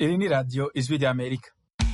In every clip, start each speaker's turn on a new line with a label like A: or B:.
A: Iri ni radiyo ijwi ry'Amerika.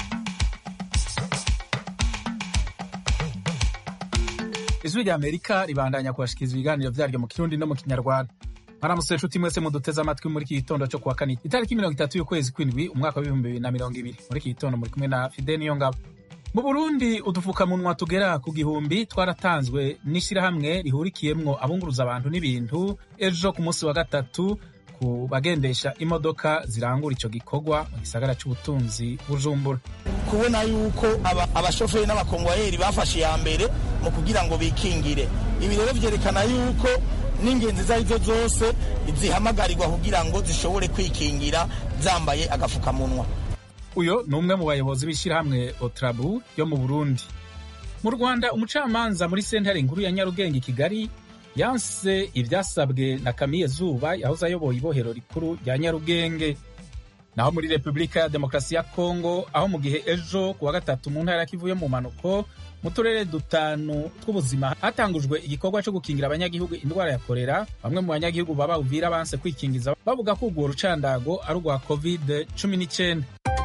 A: Ijwi ry'Amerika ribandanya kubashikiriza ibiganiro vyaryo mu Kirundi no mu Kinyarwanda. Mwaramutse nshuti mwese muduteze amatwi muri iki gitondo cyo kuwa kane itariki mirongo itatu y'ukwezi kw'indwi umwaka w'ibihumbi bibiri na mirongo ibiri muri iki gitondo muri kumwe na Fide Niyongabo. Mu Burundi udufukamunwa tugera ku gihumbi twaratanzwe n'ishirahamwe rihurikiyemwo abunguruza abantu n'ibintu ejo ku munsi wa gatatu ku bagendesha imodoka zirangura ico gikorwa mu gisagara c'ubutunzi Bujumbura.
B: kubona yuko aba- abashoferi n'abakongwayeri bafashe iya mbere mu kugira ngo bikingire ibi rero vyerekana yuko n'ingenzi izo arizo zose zihamagarirwa kugira ngo zishobore kwikingira zambaye agafukamunwa
A: Uyo ni umwe mu bayobozi b'ishirahamwe Otrabu ryo mu Burundi. Mu Rwanda umucamanza muri sentare nkuru ya Nyarugenge i Kigali yanse ivyasabwe na Camille Zuba yahoze ayoboye ibohero rikuru rya Nyarugenge. Naho muri Repubulika ya Demokarasi ya Kongo aho mu gihe ejo ku wa gatatu mu ntara ya Kivu yo mu manuko mu turere dutanu tw'ubuzima hatangujwe igikorwa cyo gukingira abanyagihugu indwara ya korera bamwe mu banyagihugu baba Uvira banse kwikingiza bavuga ko urwo rucandago ari urwa covid cumi n'icyenda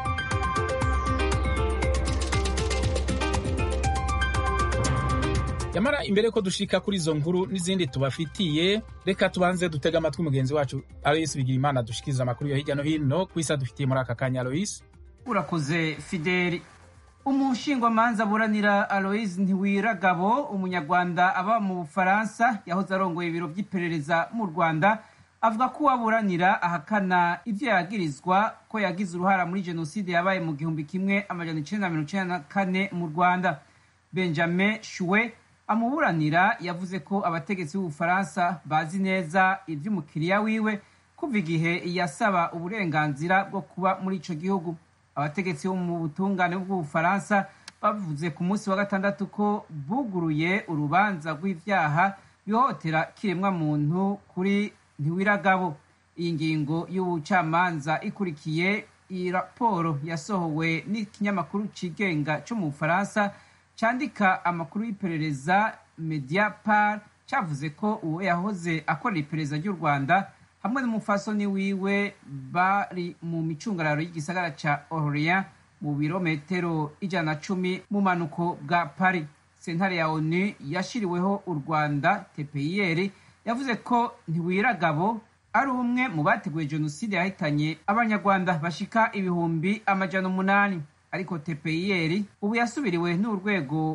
A: yamara imbere ko dushika kuri izo nkuru n'izindi tubafitiye reka tubanze dutega amatwi mugenzi wacu aloyisi bigirimana dushikiriza amakuru yo hirya no hino ku isi adufitiye muri aka kanya aloyisi
C: urakoze fideli umushingwamanza aburanira aloise ntiwiragabo umunyarwanda aba mu bufaransa yahoze arongoye ibiro by'iperereza mu rwanda avuga ko uwaburanira ahakana ibyo yagirizwa ko yagize uruhara muri jenoside yabaye mu gihumbi kimwe amajana icenda na mirongo icenda na kane mu rwanda benjamin shuwe amuburanira yavuze ko abategetsi b'ubufaransa bazi neza ivy'umukiriya wiwe kuva igihe yasaba uburenganzira bwo kuba muri ico gihugu abategetsi bo mu butungane bw'ubufaransa bavuze ku munsi wa gatandatu ko buguruye urubanza rw'ivyaha bihohotera kiremwa muntu kuri ntiwiragabo iyi ngingo y'ubucamanza ikurikiye iyi raporo yasohowe n'ikinyamakuru cigenga co mu bufaransa candika amakuru y'iperereza mediapart cavuze ko uwo yahoze akorera iperereza ry'u rwanda hamwe n'umufasoni wiwe bari mu micungararo y'igisagara ca Orléans mu birometero ijana na cumi mu manuko bwa Paris. Sentare ya ONU yashiriweho u Rwanda TPIR yavuze ko Ntiwiragabo ari umwe mu bateguye jenoside yahitanye abanyarwanda bashika ibihumbi amajana umunani ariko TPIR ubu yasubiriwe n'urwego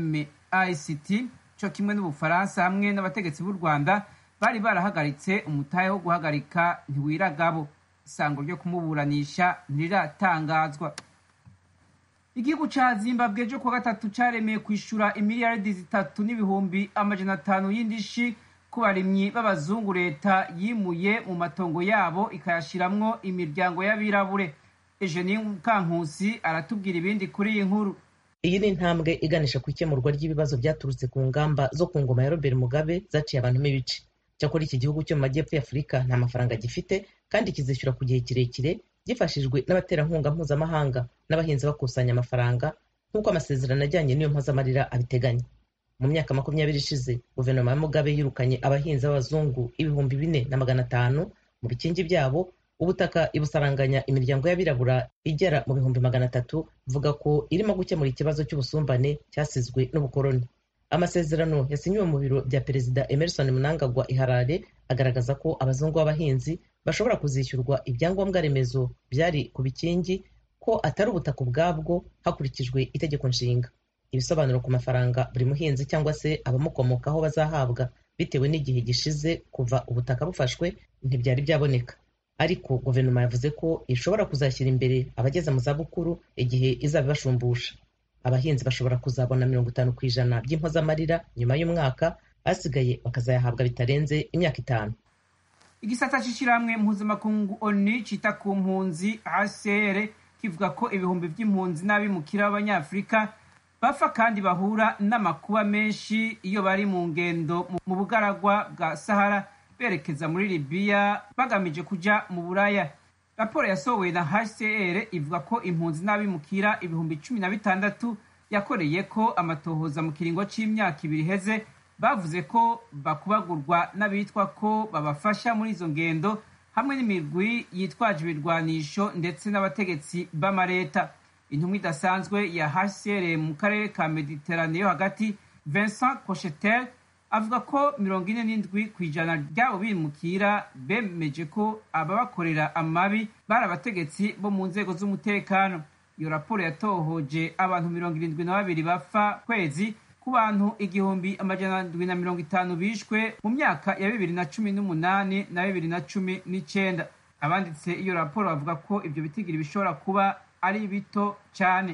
C: MICT co kimwe n'Ubufaransa hamwe n'abategetsi b'u Rwanda bari barahagaritse umutahe wo guhagarika ntiwiragabo isango ryo kumuburanisha ntiriratangazwa igihugu ca zimbabwe ejo kuwa gatatu caremeye kwishura imiliyaridi zitatu n'ibihumbi amajana atanu y'indishi ku barimyi b'abazungu leta yimuye mu matongo yabo ikayashiramwo imiryango y'abirabure eugenie mukankusi aratubwira ibindi kuri iyi nkuru
D: iyi ni intambwe iganisha ku ikemurwa ry'ibibazo byaturutse ku ngamba zo ku ngoma ya robert mugabe zaciye abantu ibice cyakora iki gihugu cyo mu majyepfo ya afurika nta mafaranga gifite kandi kizishyura ku gihe kirekire gifashijwe n'abaterankunga mpuzamahanga n'abahinzi bakusanya amafaranga nk'uko amasezerano ajyanye n'iyo mpozamarira abiteganya mu myaka makumyabiri ishize guverinoma ya mugabe yirukanye abahinzi b'abazungu ibihumbi bine na magana atanu mu bikingi byabo ubutaka ibusaranganya imiryango y'abirabura igera mu bihumbi magana atatu ivuga ko irimo gukemura ikibazo cy'ubusumbane cyasizwe n'ubukoloni amasezerano yasinyiwe mu biro bya perezida emerson mnangagwa iharare agaragaza ko abazungu b'abahinzi bashobora kuzishyurwa ibyangombwa remezo byari ku bikingi ko atari ubutaka ubwabwo hakurikijwe itegeko nshinga ibisobanuro ku mafaranga buri muhinzi cyangwa se abamukomokaho bazahabwa bitewe n'igihe gishize kuva ubutaka bufashwe ntibyari byaboneka ariko guverinoma yavuze ko ishobora kuzashyira imbere abageze mu zabukuru igihe izaba ibashumbusha abahinzi bashobora kuzabona mirongo itanu ku ijana by'impozamarira nyuma y'umwaka asigaye bakazayahabwa bitarenze imyaka itanu
C: igisata c'ishirahamwe mpuzamakungu onu cita ku mpunzi hcr kivuga ko ibihumbi vy'impunzi n'abimukira b'abanyafurika bapfa kandi bahura n'amakuba menshi iyo bari mu ngendo mu bugaragwa bwa sahara berekeza muri libiya bagamije kuja mu buraya raporo yasohowe na hcr ivuga ko impunzi n'abimukira ibihumbi cumi na bitandatu yakoreye ko amatohoza mu kiringo c'imyaka ibiri iheze bavuze ko bakubagurwa n'abitwa ko babafasha muri izo ngendo hamwe n'imigwi yitwaje ibirwanisho ndetse n'abategetsi b'amareta intumwa idasanzwe ya hcr mu karere ka mediterane yo hagati vincent cochetel avuga ko mirongo ine n'indwi ku ijana ry'abo bimukira bemeje ko ababakorera amabi bari abategetsi bo mu nzego z'umutekano iyo raporo yatohoje abantu mirongo irindwi na babiri bapfa kwezi ku bantu igihumbi amajana ndwi na mirongo itanu bishwe mu myaka ya bibiri na cumi n'umunani na bibiri na cumi n'icenda abanditse iyo raporo bavuga ko ibyo bitigiri bishobora kuba ari bito cyane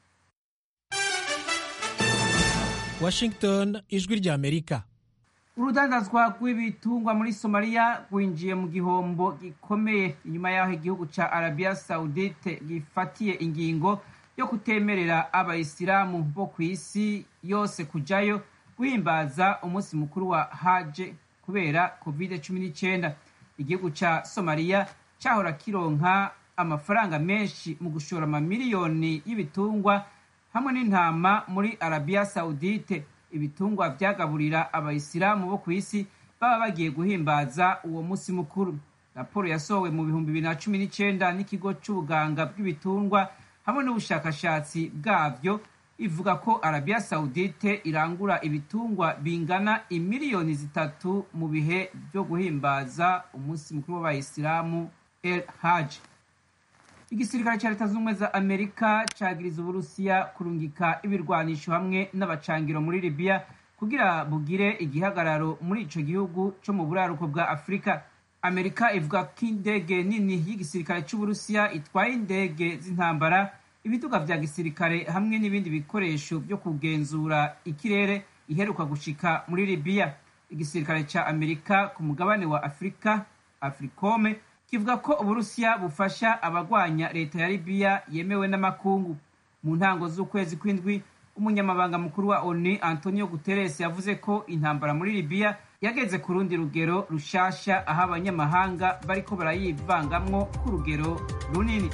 E: washington ijwi rya amerika
C: urudandazwa rw'ibitungwa muri somaliya rwinjiye mu gihombo gikomeye inyuma y'aho igihugu cya arabiya sawudite gifatiye ingingo yo kutemerera abayisilamu bo ku isi yose kujyayo guhimbaza umunsi mukuru wa haje kubera covid cumi n'icyenda igihugu cya somaliya cyahora kironka amafaranga menshi mu gushora amamiliyoni y'ibitungwa hamwe n'intama muri arabiya sawudite ibitungwa byagaburira abayisilamu bo ku isi baba bagiye guhimbaza uwo munsi mukuru raporo yasohowe mu bihumbi bibiri na cumi n'icyenda n'ikigo cy'ubuganga bw'ibitungwa hamwe n'ubushakashatsi bwabyo ivuga ko arabiya sawudite irangura ibitungwa bingana imiliyoni zitatu mu bihe byo guhimbaza umunsi mukuru w'abayisilamu el haji igisirikare cya leta zunze ubumwe za amerika cyagiriza uburusiya kurungika ibirwanisho hamwe n'abacangiro muri libiya kugira bugire igihagararo muri ico gihugu co mu buraruko bwa afurika amerika ivuga ko indege nini y'igisirikare c'uburusiya itwaye indege z'intambara ibiduga vya gisirikare hamwe n'ibindi bikoresho byo kugenzura ikirere iheruka gushika muri libiya igisirikare ca amerika ku mugabane wa afurika africome kivuga ko uburusiya bufasha abagwanya leta ya libiya yemewe n'amakungu mu ntango z'ukwezi kw'indwi umunyamabanga mukuru wa onu antonio guterres yavuze ko intambara muri libiya yageze ku rundi rugero rushasha aho abanyamahanga bariko barayivangamwo ku rugero runini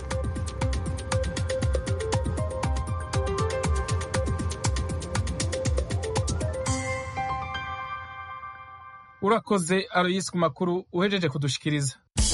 A: urakoze aroyisi ku makuru uhejeje kudushikiriza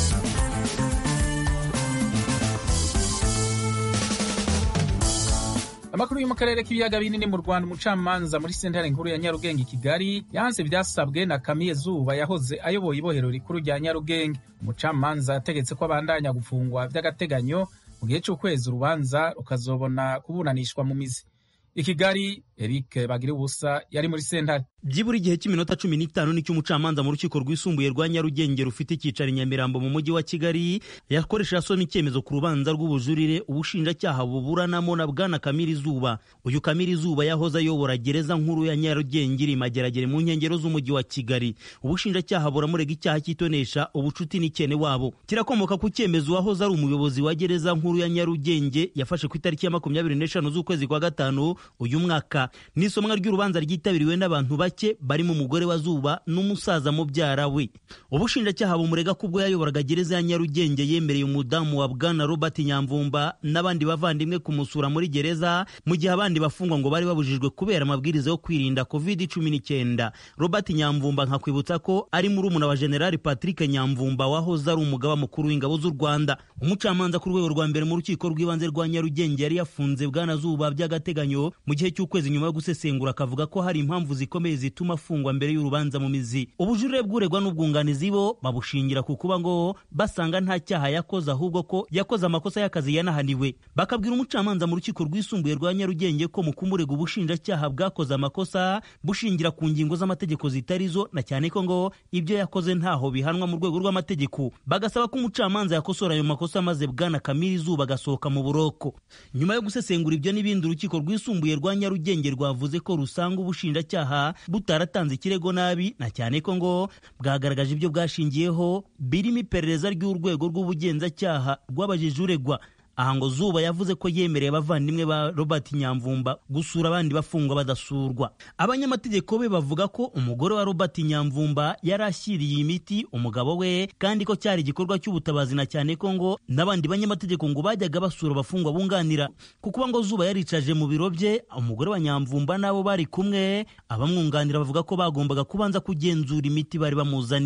A: amakuru yo mu karere k'ibiyaga binini mu rwanda umucamanza muri sentare nkuru ya nyarugenge i kigali yanze ibyasabwe na kamiye zuba yahoze ayoboye ibohero rikuru rya nyarugenge umucamanza yategetse ko abandanya gufungwa by'agateganyo mu gihe cy'ukwezi urubanza rukazobona kuburanishwa mu mizi i kigali eric bagira ubusa yari muri sentare
F: byibura igihe cy'iminota cumi n'itanu nicyo umucamanza mu rukiko rwisumbuye rwa nyarugenge rufite icyicaro i nyamirambo mu mujyi wa kigali yakoresha asoma icyemezo ku rubanza rw'ubujurire ubushinjacyaha buburanamo na bwana kamiri zuba uyu kamiri zuba yahoze ayobora gereza nkuru ya nyarugenge iri mageragere mu nkengero z'umujyi wa kigali ubushinjacyaha buramurega icyaha cy'itonesha ubucuti n'ikene wabo kirakomoka ku cyemezo uwahoze ari umuyobozi wa gereza nkuru ya nyarugenge yafashe ku itariki ya makumyabiri n'eshanu z'ukwezi kwa gatanu uyu mwaka n'isomwa ry'urubanza ryitabiriwe n'abantu bake barimo umugore wa zuba n'umusaza mubyara we ubushinjacyaha bumurega ko ubwo yayoboraga gereza ya nyarugenge yemereye umudamu wa bwana robert nyamvumba n'abandi bavandimwe kumusura muri gereza mu gihe abandi bafungwa ngo bari babujijwe kubera amabwiriza yo kwirinda covid cumi n'icyenda robert nyamvumba nkakwibutsa ko ari murumuna wa generali patrick nyamvumba wahoze ari umugaba mukuru w'ingabo z'u rwanda umucamanza ku rwego rwa mbere mu rukiko rw'ibanze rwa nyarugenge yari yafunze bwana zuba by'agateganyo mu gihe cy'ukwezi nyuma yo gusesengura akavuga ko hari impamvu zikomeye zituma afungwa mbere y'urubanza mu mizi ubujurire bw'uregwa n'ubwunganizi bo babushingira ku kuba ngo basanga nta cyaha yakoze ahubwo ko yakoze amakosa y'akazi yanahaniwe bakabwira umucamanza mu rukiko rwisumbuye rwa nyarugenge ko mu kumurega ubushinjacyaha bwakoze amakosa bushingira ku ngingo z'amategeko zitari zo na cyane ko ngo ibyo yakoze ntaho bihanwa mu rwego rw'amategeko bagasaba ko umucamanza yakosora ayo makosa maze bwana kamiri izuba agasohoka mu buroko nyuma yo gusesengura ibyo n'ibindi urukiko rwisumbuye rwa nyarugenge rwavuze ko rusanga ubushinjacyaha butaratanze ikirego nabi na cyane ko ngo bwagaragaje ibyo bwashingiyeho birimo iperereza ry'urwego rw'ubugenzacyaha rwabajije uregwa aha ngo zuba yavuze ko yemereye abavandimwe ba robert nyamvumba gusura abandi bafungwa badasurwa abanyamategeko be bavuga ko umugore wa robert nyamvumba yari ashyiriye imiti umugabo we kandi ko cyari igikorwa cy'ubutabazi na cyane ko ngo n'abandi banyamategeko ngo bajyaga basura abafungwa bunganira kuko ngo zuba yaricaje mu biro bye umugore wa nyamvumba n'abo bari kumwe abamwunganira bavuga ko bagombaga kubanza kugenzura imiti bari bamuzaniye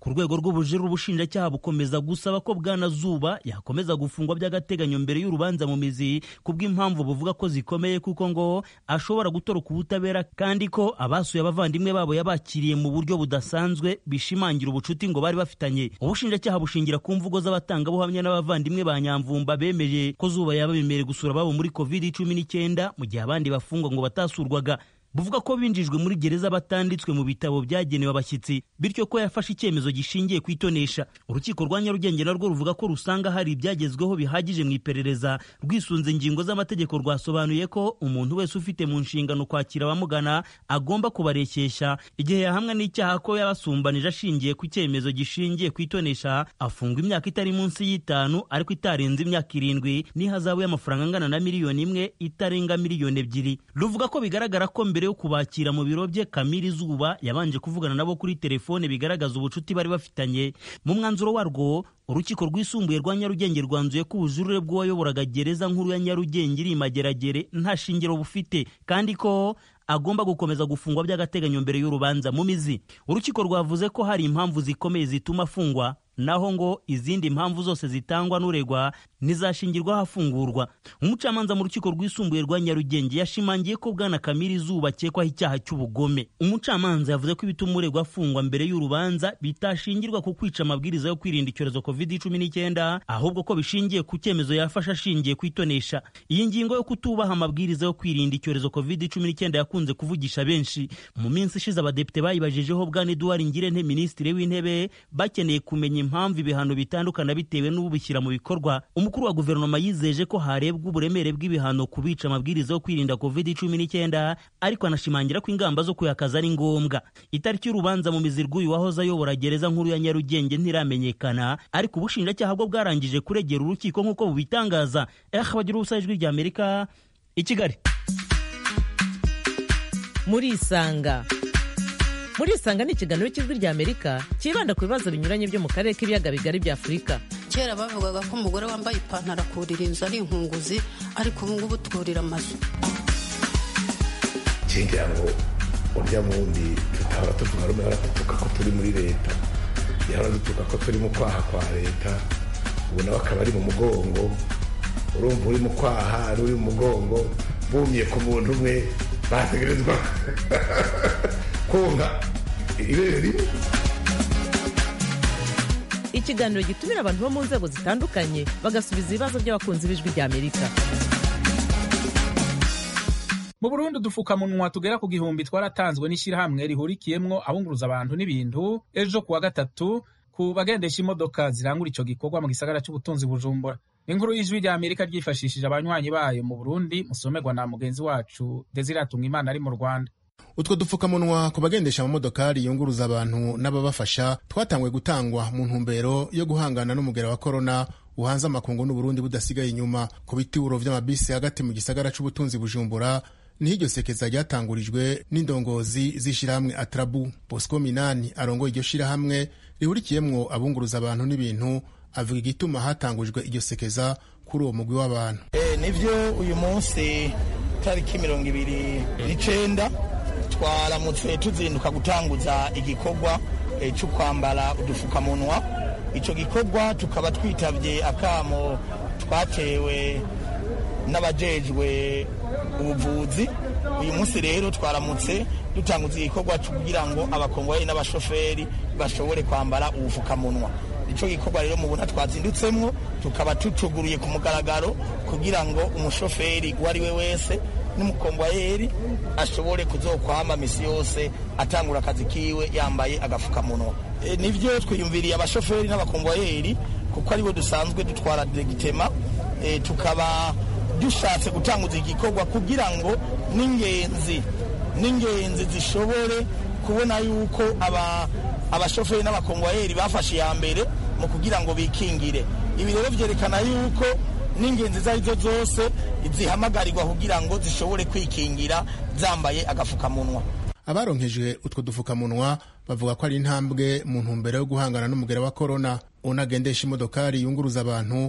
F: ku rwego rw'ubujurire ubushinjacyaha bukomeza gusaba ko bwana zuba yakomeza gufungwa by'agateganyo mbere y'urubanza mu mizi kubw'impamvu buvuga ko zikomeye kuko ngo ashobora gutoroka ubutabera kandi ko abasuye abavandimwe babo yabakiriye mu buryo budasanzwe bishimangira ubucuti ngo bari bafitanye ubushinjacyaha bushingira ku mvugo z'abatangabuhamya n'abavandimwe ba nyamvumba bemeje ko zuba yaba bemerewe gusura ababo muri covid cumi n'icyenda mu gihe abandi bafungwa ngo batasurwaga buvuga ko binjijwe muri gereza batanditswe mu bitabo byagenewe abashyitsi bityo ko yafashe icyemezo gishingiye ku itonesha urukiko rwa nyarugenge narwo ruvuga ko rusanga hari ibyagezweho bihagije mu iperereza rwisunze ingingo z'amategeko rwasobanuye ko umuntu wese ufite mu nshingano kwakira abamugana agomba kubarekesha igihe yahamwa n'icyaha ko yabasumbanije ashingiye ku cyemezo gishingiye ku itonesha afungwa imyaka itari munsi y'itanu ariko itarenze imyaka irindwi n'ihazabu y'amafaranga angana na miliyoni imwe itarenga miliyoni ebyiri ruvuga ko bigaragara ko mbere mbere yo kubakira mu biro bye Kamiri Zuba yabanje kuvugana nabo kuri telefone bigaragaza ubucuti bari bafitanye mu mwanzuro warwo urukiko rwisumbuye rwa Nyarugenge rwanzuye ko ubujurire bw'uwayoboraga gereza nkuru ya Nyarugenge iri mageragere nta shingiro bufite kandi ko agomba gukomeza gufungwa by'agateganyo mbere y'urubanza mu mizi urukiko rwavuze ko hari impamvu zikomeye zituma afungwa naho ngo izindi mpamvu zose zitangwa n'uregwa ntizashingirwaho afungurwa umucamanza mu rukiko rwisumbuye rwa nyarugenge yashimangiye ko bwana kamiri izuba akekwaho icyaha cy'ubugome umucamanza yavuze ko ibituma uregwa afungwa mbere y'urubanza bitashingirwa ku kwica amabwiriza yo kwirinda icyorezo covid cumi n'icyenda ahubwo ko bishingiye ku cyemezo yafashe ashingiye ku itonesha iyi ngingo yo kutubaha amabwiriza yo kwirinda icyorezo covid cumi n'icyenda yakunze kuvugisha benshi mu minsi ishize abadepite bayibajijeho bwana eduard ngirente minisitiri w'intebe bakeneye kumenya impamvu ibihano bitandukana bitewe n'ubishyira mu bikorwa umukuru wa guverinoma yizeje ko harebwa uburemere bw'ibihano ku bica amabwiriza yo kwirinda covid cumi n'icyenda ariko anashimangira ko ingamba zo kuyakaza ari ngombwa itariki y'urubanza mu mizi rw'uyu wahoze ayobora gereza nkuru ya nyarugenge ntiramenyekana ariko ubushinjacyaha bwo bwarangije kuregera urukiko nk'uko bubitangaza eh bagira ubusa ijwi rya amerika i kigali
D: murisanga murisanga ni ikiganiro cy'ijwi rya amerika cyibanda ku bibazo binyuranye byo mu karere k'ibiyaga bigari bya afurika
E: kera bavugaga ko umugore wambaye ipantaro akurira inzu ari inkunguzi ariko ubu ngubu twurira amazu
G: ngira ngo urya wundi tutahora tuvuga rumwe baradutuka ko turi muri leta yahora dutuka ko turi mu kwaha kwa leta ubu nawe akaba ari mu mugongo urumva uri mu kwaha uri mu mugongo bumye ku muntu umwe bategerezwa konka ibere rimwe
D: ikiganiro gitumira abantu bo mu nzego zitandukanye bagasubiza ibibazo by'abakunzi b'ijwi rya amerika
A: mu burundi udupfukamunwa tugera ku gihumbi twaratanzwe n'ishyirahamwe rihurikiyemwo abunguruza abantu n'ibintu ejo kuwa gatatu ku bagendesha imodoka zirangura ico gikorwa mu gisagara c'ubutunzi bujumbura inkuru y'ijwi rya amerika ryifashishije abanywanyi bayo mu burundi musomerwa na mugenzi wacu desiratunga imana ari mu rwanda
H: utwo dupfukamunwa ku bagendesha amamodokari yunguruza abantu n'ababafasha twatanguye gutangwa mu ntumbero yo guhangana n'umugera wa korona uhanze amakungu n'uburundi budasigaye inyuma ku bituro vy'amabisi hagati mu gisagara c'ubutunzi bujumbura niho iryo sekeza ryatangurijwe n'indongozi z'ishirahamwe atrabu bosco minani arongoye iryo shirahamwe rihurikiyemwo abunguruza abantu n'ibintu avuga igituma hatangujwe iryo sekeza kuri uwo mugwi w'abantu
B: Eh, nivyo uyu munsi tariki mirongo ibiri n'icenda twaramutse tuzinduka gutanguza igikorwa eh, cyo kwambara udufukamunwa ico gikorwa tukaba twitavye akamo twatewe n'abajejwe ubuvuzi uyu munsi rero twaramutse dutanguza igikorwa cyo kugira ngo abakongomani n'abashoferi bashobore kwambara ubufukamunwa ico gikorwa rero mubona twazindutsemwo tukaba tutuguruye ku mugaragaro kugira ngo umushoferi uwo ari we wese n'umukomvayeri ashobore kuzokwama misi yose atangura akazi kiwe yambaye agafukamunwa e, nivyo twiyumviriye abashoferi n'abakomvayeri kuko aribo dusanzwe dutwara diregitema e, tukaba dushatse gutanguza igikorwa kugira ngo n'ingenzi n'ingenzi zishobore kubona yuko aba abashoferi n'abakongwayeri bafashe iya mbere mu kugira ngo bikingire ibi rero vyerekana yuko n'ingenzi izo arizo zose zihamagarirwa kugira ngo zishobore kwikingira zambaye agafukamunwa
H: abaronkejwe utwo dufukamunwa bavuga ko ari intambwe mu ntumbero yo guhangana n'umugera wa korona unagendesha imodokari yunguruza abantu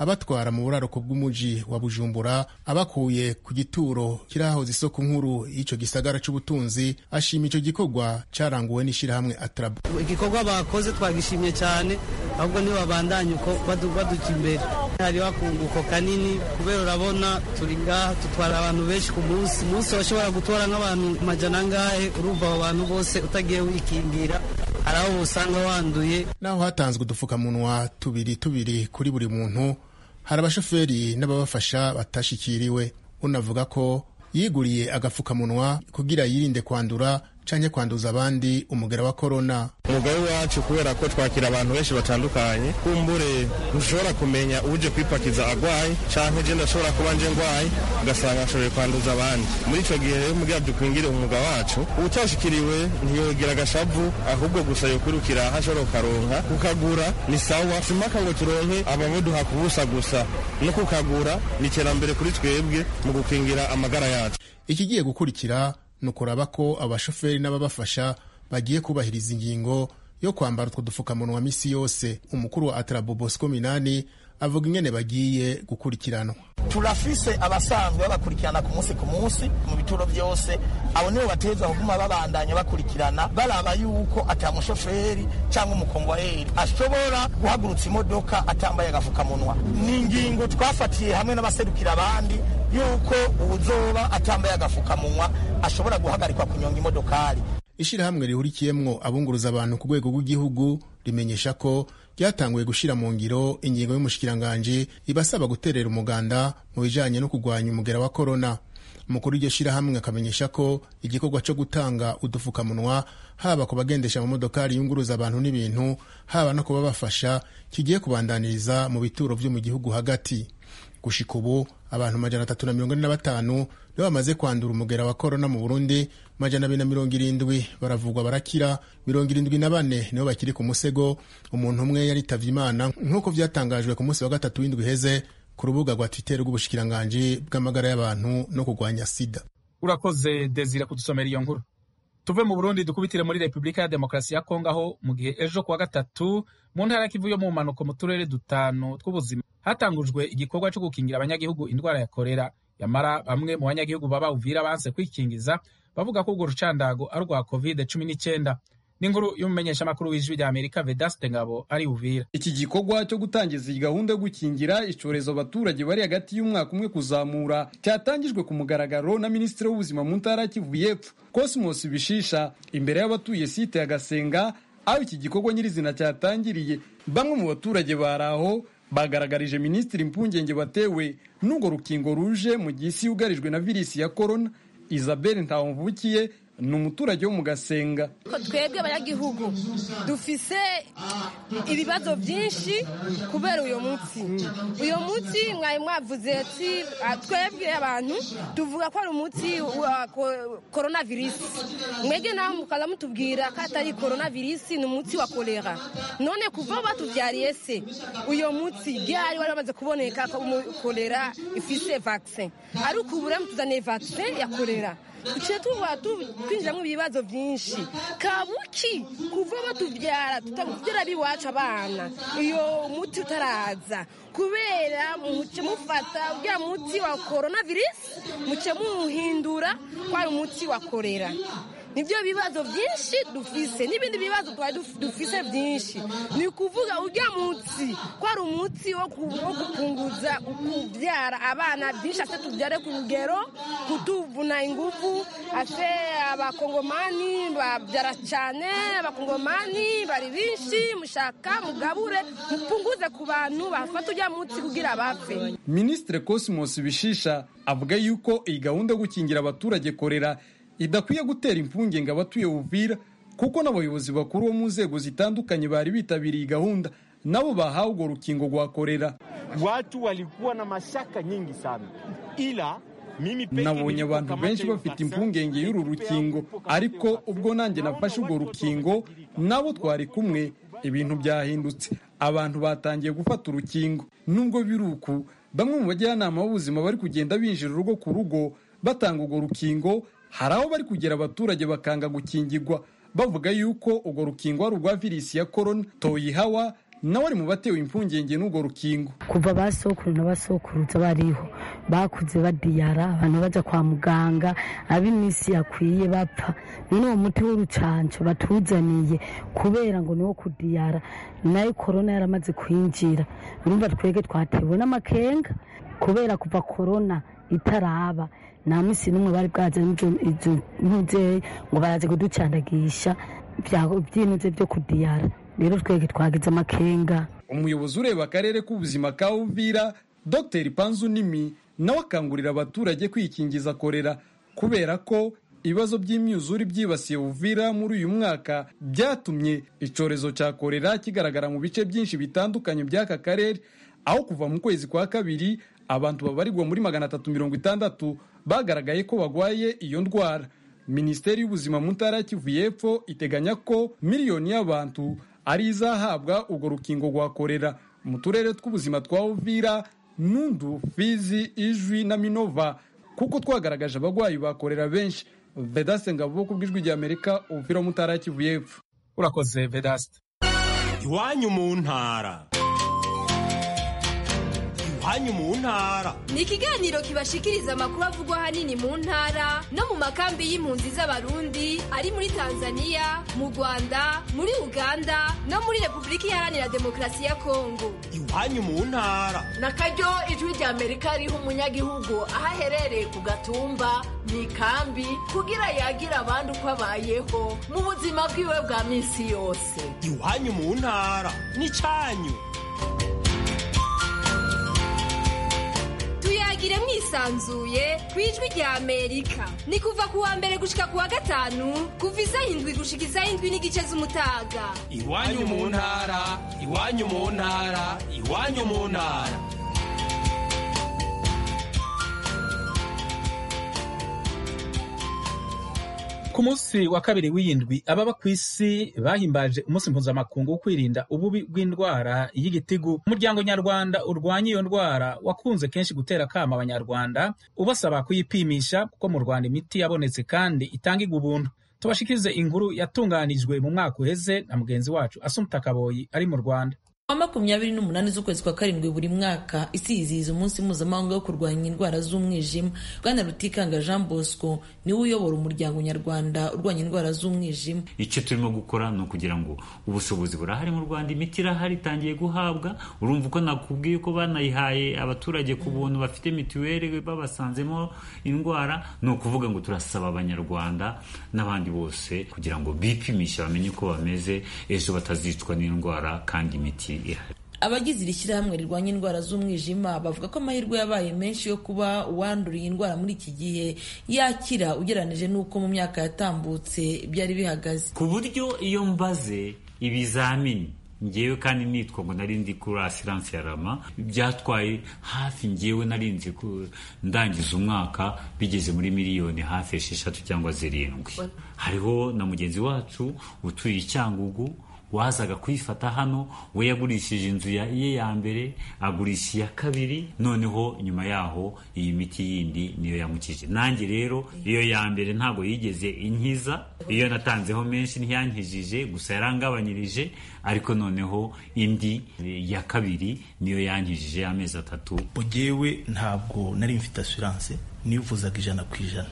H: abatwara mu buraruko bw'umuji wa bujumbura abakuye ku gituro kirahoze isoko nkuru y'ico gisagara c'ubutunzi ashima ico gikorwa caranguwe n'ishirahamwe atrabu
I: igikorwa bakoze twagishimye cyane ahubwo ntibabandanye uko baduka imbere hariho akunguko kanini kubera urabona turi ngaha dutwara abantu benshi ku munsi umunsi bashobora gutora nk'abantu majana angahe urumva abo bantu bose utagiye wikingira hari aho usanga wanduye
H: naho hatanzwe udupfukamunwa tubiri tubiri kuri buri muntu hari abashoferi n'ababafasha batashikiriwe unavuga ko yiguriye agapfukamunwa kugira yirinde kwandura canke kwanduza abandi umugera wa korona
J: umugabo wacu kubera ko twakira abantu benshi batandukanye kumbure ntushobora kumenya uje kwipakiza agwaye canke je ndashobora kuba nje ngwaye ugasanga ashoboye kwanduza abandi muri ico gihe rero mugira dukwingire umwuga wacu utashikiriwe ntiyogira agashavu ahubwo gusa yokwirukira aho ashobora kukaronka kukagura ni sawa simaka ngo turonke abamuduha kubusa gusa no kukagura ni iterambere kuri twebwe mu gukingira amagara yacu
H: ikigiye gukurikira ni ukuraba ko abashoferi n'ababafasha bagiye kubahiriza ingingo yo kwambara utwo dupfukamunwa misi yose umukuru wa atrabo bosco minani avuga ingene bagiye gukurikiranwa
B: turafise abasanzwe babakurikirana ku munsi ku munsi mu bituro byose abo nibo bateza kuguma babandanya bakurikirana baraba yuko ata mushoferi cyangwa umukongwayeri ashobora guhagurutsa imodoka atambaye agafukamunwa ni ingingo twafatiye hamwe n'abaserukira abandi yuko uwuzoba atambaye agafukamunwa ashobora guhagarikwa kunyonga imodokari
H: ishirahamwe rihurikiyemwo abunguruza abantu ku rwego rw'igihugu rimenyesha ko ryatanguye gushira mu ngiro ingingo y'umushikiranganji ibasaba guterera umuganda mu bijanye no kurwanya umugera wa korona umukuru w'iryo shirahamwe akamenyesha ko igikorwa co gutanga udufukamunwa haba ku bagendesha amamodokari yunguruza abantu n'ibintu haba no kuba bafasha kigiye kubandaniriza mu bituro vyo mu gihugu hagati gushika ubu abantu majana atatu na mirongo ine na batanu nibo bamaze kwandura umugera wa korona mu burundi majana abiri na mirongo irindwi baravugwa barakira mirongo irindwi na bane nibo bakiri ku musego umuntu umwe yaritavye imana nk'uko vyatangajwe ku munsi wa gatatu w'indwi iheze ku rubuga rwa twitter rw'ubushikiranganji bw'amagara y'abantu no kurwanya sida
A: urakoze desire kudusomera iyo nkuru tuve mu burundi dukubitire muri repubulika ya demokarasi ya kongo aho mu gihe ejo kuwa gatatu mu ntara kivu yo mu mpanuko mu turere dutanu tw'ubuzima hatangujwe igikorwa cyo gukingira abanyagihugu indwara ya korera yamara bamwe mu banyagihugu baba uvira banse kwikingiza bavuga ko urwo rucandago ari urwa covid cumi n'icyenda n'inkuru y'umumenyeshamakuru w'ijwi rya amerika vedaste ngabo ari uvira
K: iki gikorwa cyo gutangiza iyi gahunda yo gukingira icyorezo abaturage bari hagati y'umwaka umwe kuzamura cyatangijwe ku mugaragaro na minisitiri w'ubuzima mu ntara kivu y'epfo cosmos bishisha imbere y'abatuye site ya gasenga aho iki gikorwa nyirizina cyatangiriye bamwe mu baturage bari aho bagaragarije minisitiri impungenge batewe n'urwo rukingo ruje mu gihe isi yugarijwe na virisi ya korona isabelle ntawumvukiye ni umuturage wo mu gasenga
L: twebwe abanyagihugu dufise ibibazo byinshi kubera uyu munsi uyu munsi mwari mwavuze ati twebwe abantu tuvuga ko ari umuti wa korona virisi mwebwe nawe mukaza mutubwira ko atari korona virisi ni umuti wa kolera none kuva batubyariye se uyu munsi byari wari bamaze kuboneka ko kolera ifise vakisi ariko ubu rero tuzaniye vakisi ya kolera duciye tuba twinjiramo ibibazo byinshi kabuki kuva batubyara tutabyara biwacu abana iyo muti utaraza kubera muce mufata uriya muti wa korona virisi muce muhindura ko ari umuti wa korera nibyo bibazo byinshi dufise n'ibindi bibazo twari dufise byinshi ni ukuvuga ujya munsi ko ari umuti wo gupunguza kubyara abana byinshi ase tubyare ku rugero kutuvuna ingufu ase abakongomani babyara cyane abakongomani bari benshi mushaka mugabure mupunguze ku bantu bafata ujya munsi kugira bapfe
K: minisitiri cosmos bishisha avuga yuko iyi gahunda yo gukingira abaturage korera idakwiye gutera impungenge abatuye Uvira kuko n'abayobozi bakuru bo mu nzego zitandukanye bari bitabiriye gahunda nabo bahawe urwo rukingo rwa korera
M: watu walikuwa na mashaka nyingi sana ila
K: nabonye abantu benshi bafite impungenge y'uru rukingo ariko ubwo nanjye nafashe urwo rukingo nabo twari kumwe ibintu byahindutse abantu batangiye gufata urukingo nubwo biri uku bamwe mu bajyanama b'ubuzima bari kugenda binjira urugo ku rugo batanga urwo rukingo hari aho bari kugera abaturage bakanga gukingirwa bavuga yuko urwo rukingo ari urwa virisi ya korona toyihawa nawe ari mu batewe impungenge n'urwo rukingo
N: kuva basokuru na basokuruza bariho bakuze badiyara abantu baja kwa muganga ab'iminsi yakwiye bapfa none uwo muti w'urucanco batuzaniye kubera ngo niwo kudiyara nayo korona yaramaze kwinjira urumva twebwe twatewe n'amakenga kubera kuva korona itaraba nta minsi n'umwe bari bwazanye izo ntuzeyi ngo baraze kuducandagisha byinuze byo kudiyara rero twebwe twagize amakenga
K: umuyobozi ureba akarere k'ubuzima ka uvira dr panzu nimi nawe akangurira abaturage kwikingiza korera kubera ko ibibazo by'imyuzure byibasiye uvira muri uyu mwaka byatumye icyorezo cya korera kigaragara mu bice byinshi bitandukanye by'aka karere aho kuva mu kwezi kwa kabiri abantu babarirwa muri magana atatu mirongo itandatu bagaragaye ko bagwaye iyo ndwara minisiteri y'ubuzima mu ntara ya kivu y'epfo iteganya ko miliyoni y'abantu ari izahabwa urwo rukingo rwa korera mu turere tw'ubuzima twa uvira nundu fizi ijwi na minova kuko twagaragaje abagwayi bakorera benshi vedaste ngabo ku bw'ijwi rya amerika uvira mu ntara ya kivu y'epfo
A: urakoze vedaste
O: iwanyu mu ntara iwanyu mu ntara
P: ni ikiganiro kibashikiriza amakuru avugwa ahanini mu ntara no mu makambi y'impunzi z'abarundi ari muri tanzania mu rwanda muri uganda no muri repubulika iharanira demokarasi ya kongo
O: iwanyu mu ntara
Q: na karyo ijwi rya amerika riha umunyagihugu aho aherereye ku gatumba mu ikambi kugira yagira abandi uko abayeho mu buzima bwiwe bwa minsi yose
O: iwanyu mu ntara ni cyanyu
P: tuyagire mwisanzuye ku ijwi rya amerika ni kuva ku wa mbere gushika ku wa gatanu kuva isaha indwi gushika isaha indwi n'igice z'umutaga
O: iwanyu mu ntara iwanyu mu ntara iwanyu mu ntara
A: ku munsi wa kabiri w'iyindwi ababa ku isi bahimbaje umunsi mpuzamakungu wo kwirinda ububi bw'indwara y'igitigu umuryango nyarwanda urwanya iyo ndwara wakunze kenshi gutera akama abanyarwanda ubasaba kuyipimisha kuko mu rwanda imiti yabonetse kandi itangirwa ubuntu tubashikirize inkuru yatunganijwe mu mwaka uheze na mugenzi wacu asumta kaboyi ari mu rwanda
R: wa makumyabiri n'umunani z'ukwezi kwa karindwi buri mwaka isi yizihiza umunsi mpuzamahanga wo kurwanya indwara z'umwijima bwana rutikanga jean bosco niwe uyobora umuryango nyarwanda urwanya indwara z'umwijima
S: icyo turimo gukora ni ukugira ngo ubushobozi burahari mu rwanda imiti irahari itangiye guhabwa urumva uko nakubwiye ko banayihaye abaturage ku buntu bafite mituweli babasanzemo indwara ni ukuvuga ngo turasaba abanyarwanda n'abandi bose kugira ngo bipimishe bamenye uko bameze ejo batazicwa n'indwara kandi imiti
R: abagize iri shyirahamwe rirwanya indwara z'umwijima bavuga ko amahirwe yabaye menshi yo kuba uwanduriye indwara muri iki gihe yakira ugereranije n'uko mu myaka yatambutse byari bihagaze
S: ku buryo iyo mbaze ibizamini ngewe kandi nitwa ngo nari ndi kuri asiranse ya rama byatwaye hafi ngewe nari nzi ndangiza umwaka bigeze muri miliyoni hafi esheshatu cyangwa zirindwi hariho na mugenzi wacu utuye icyangugu wazaga kuyifata hano we yagurishije inzu ye ya mbere agurisha iya kabiri noneho nyuma yaho iyi miti yindi niyo yamukije nanjye rero iyo ya mbere ntabwo yigeze inkiza iyo natanzeho menshi ntiyankijije gusa yarangabanyirije ariko noneho indi ya kabiri niyo yankijije amezi atatu
T: ugewe ntabwo nari mfite asiranse nivuzaga ijana ku ijana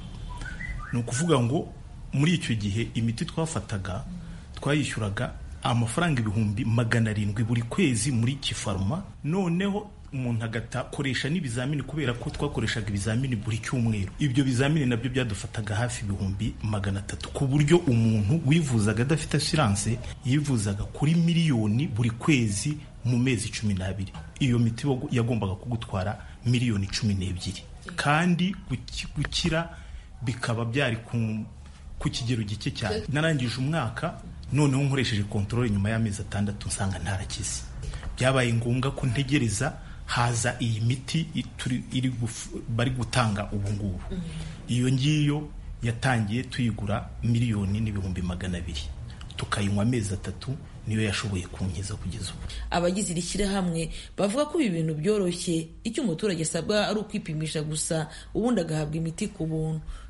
T: ni ukuvuga ngo muri icyo gihe imiti twafataga twayishyuraga amafaranga ibihumbi magana arindwi buri kwezi muri kifaruma noneho umuntu agatakoresha n'ibizamini kubera ko twakoreshaga ibizamini buri cyumweru ibyo bizamini nabyo byadufataga hafi ibihumbi magana atatu ku buryo umuntu wivuzaga adafite asiranse yivuzaga kuri miliyoni buri kwezi mu mezi cumi n'abiri iyo miti yagombaga kugutwara miliyoni cumi n'ebyiri kandi gukira bikaba byari ku kigero gike cyane narangije umwaka noneho nkoresheje kontorore nyuma y'amezi atandatu nsanga ntarakize byabaye ngombwa ko ntegereza haza iyi miti bari gutanga ubu ngubu iyo ngiyo yatangiye tuyigura miliyoni n'ibihumbi magana abiri tukayinywa amezi atatu niyo yashoboye kunkiza kugeza ubu
R: abagize iri shyirahamwe bavuga ko ibi bintu byoroshye icyo umuturage asabwa ari ukwipimisha gusa ubundi agahabwa imiti ku buntu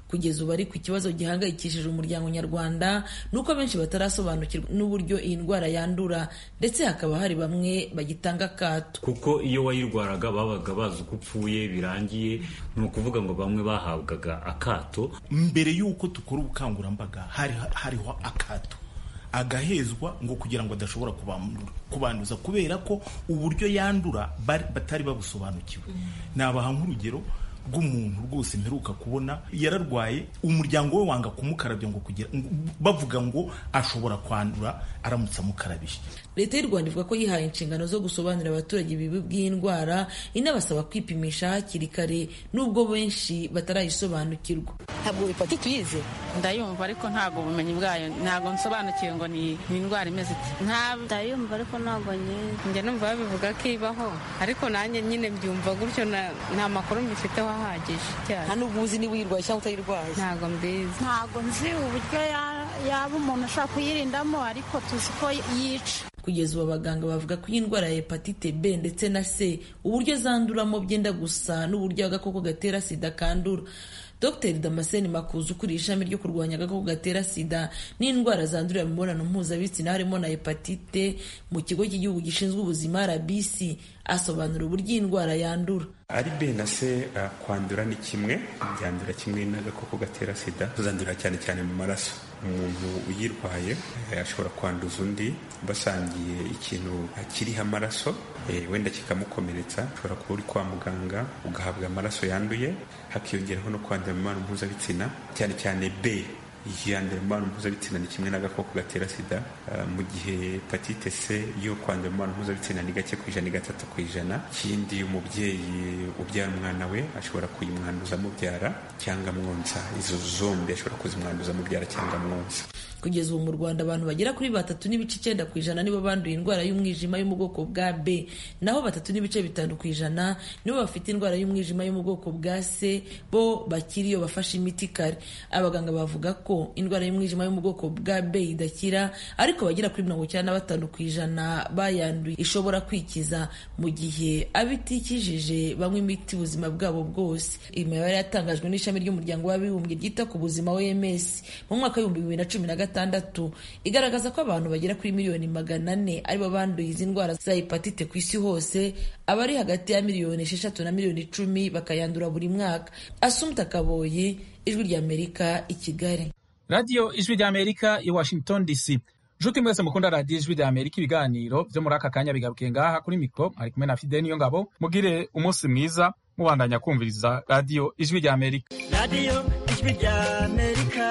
R: kugeza ubu ariko ikibazo gihangayikishije umuryango nyarwanda ni uko benshi batarasobanukirwa n'uburyo iyi ndwara yandura ndetse hakaba hari bamwe bagitanga akato
S: kuko iyo wayirwaraga babaga bazi uko upfuye birangiye ni ukuvuga ngo bamwe bahabwaga akato
T: mbere y'uko dukora ubukangurambaga hari hariho akato agahezwa ngo kugira ngo adashobora kubanduza kubera ko uburyo yandura batari babusobanukiwe nabaha nk'urugero rw'umuntu rwose mperuka kubona yararwaye umuryango we wanga kumukarabya ngo kugira bavuga ngo ashobora kwandura aramutse amukarabije
R: leta y'u rwanda ivuga ko yihaye inshingano zo gusobanurira abaturage ibibi by'indwara inabasaba kwipimisha hakiri kare nubwo benshi batarayisobanukirwa
U: ntabwo hepatite uyize
V: ndayumva ariko ntabwo ubumenyi bwayo ntabwo nsobanukiwe ngo ni indwara imeze ite
W: ndayumva ariko ntabwo nyizi
V: njye numva babivuga ko ibaho ariko nanjye nyine mbyumva gutyo nta makuru mbifiteho ahagije
U: nta n'ubwo uzi niba uyirwaye cyangwa utayirwaye
V: ntabwo mbizi
W: ntabwo nzi uburyo yaba umuntu ashobora kuyirindamo ariko tuzi ko yica
R: kugeza ubu abaganga bavuga ko iyi ndwara ya hepatite b ndetse na c uburyo zanduramo byenda gusa n'uburyo agakoko gatera sida kandura dr damascene makuza ukuriye ishami ryo kurwanya agakoko gatera sida n'indwara zandurira mu mibonano mpuzabitsina harimo na hepatite mu kigo cy'igihugu gishinzwe ubuzima rbc asobanura uburyo iyi ndwara yandura
X: ari b na c uh, kwandura ni kimwe byandura kimwe n'agakoko gatera sida tuzandurira cyane cyane mu maraso umuntu uyirwaye ashobora kwanduza undi basangiye ikintu kiriho amaraso wenda kikamukomeretsa ushobora kuba uri kwa muganga ugahabwa amaraso yanduye hakiyongeraho no kwandura mu mibonano mpuzabitsina cyane cyane b yandura mu mibonano mpuzabitsina ni kimwe n'agakoko gatera sida mu gihe hepatite c yo kwandura mu mibonano mpuzabitsina ni gake ku ijana ni gatatu ku ijana ikindi umubyeyi ubyara umwana we ashobora kuyimwanduza amubyara cyangwa amwonsa izo zombi ashobora kuzimwanduza amubyara cyangwa amwonsa
R: kugeza ubu mu rwanda abantu bagera kuri batatu n'ibice icyenda ku ijana nibo banduye indwara y'umwijima yo mu bwoko bwa b naho batatu n'ibice bitanu ku ijana nibo bafite indwara y'umwijima yo mu bwoko bwa c bo bakiri iyo bafashe imiti kare abaganga bavuga ko indwara y'umwijima yo mu bwoko bwa b idakira ariko bagera kuri mirongo icyenda na batanu ku ijana bayanduye ishobora kwikiza mu gihe abitikijije banywa imiti ubuzima bwabo bwose imibare yatangajwe n'ishami ry'umuryango w'abibumbye ryita ku buzima oms mu mwaka w'ibihumbi bibiri na cumi na gatandatu igaragaza ko abantu bagera kuri miliyoni magana ane aribo banduye izi ndwara za hepatite ku isi hose abari hagati ya miliyoni esheshatu na miliyoni icumi bakayandura buri mwaka asumta kaboyi ijwi ry'amerika i kigali
A: radiyo ijwi ry'amerika i washington dc nshuti mwese mukunda radiyo ijwi ry'amerika ibiganiro byo muri aka kanya bigarukiye ngaha kuri mikoro ari kumwe na fide niyo ngabo mugire umunsi mwiza mubandanya kumviriza radiyo ijwi ry'amerika
Y: radiyo ijwi ry'amerika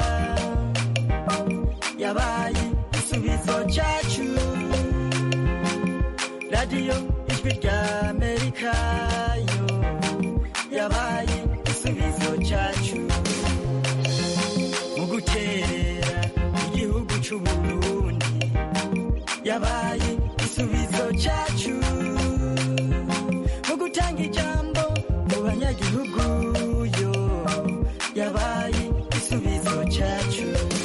Y: yabaye igisubizo cyacu radiyo ijwi ry'amerika yo yabaye igisubizo cyacu mu guterera igihugu cy'u Burundi yabaye igisubizo cyacu mu gutanga ijambo mu banyagihugu yo yabaye igisubizo cyacu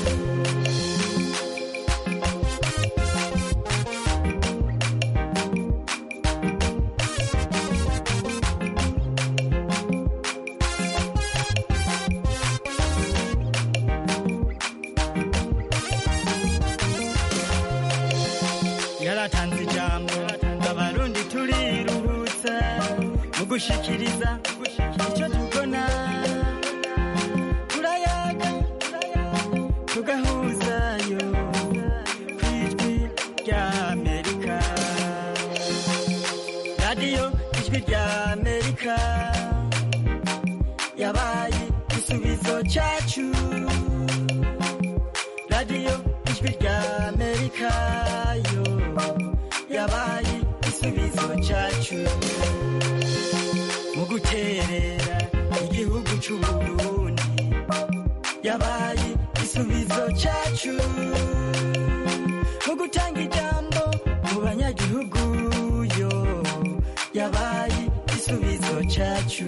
Y: yaratanze ijambo abarundi turiruhutsa mu gushikiriza icyo tubona turayaga tugahuzayo ku ijwi ry'amerika radiyo ijwi ry'amerika yabaye igisubizo cyacu radiyo ijwi ry'amerika yo yabaye igisubizo cyacu mu guterera igihugu cy'u Burundi yabaye igisubizo cyacu mu gutanga ijambo mu banyagihugu yo yabaye igisubizo cyacu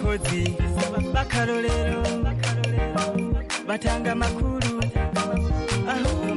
Y: abakozi b'akarorero batanga amakuru aho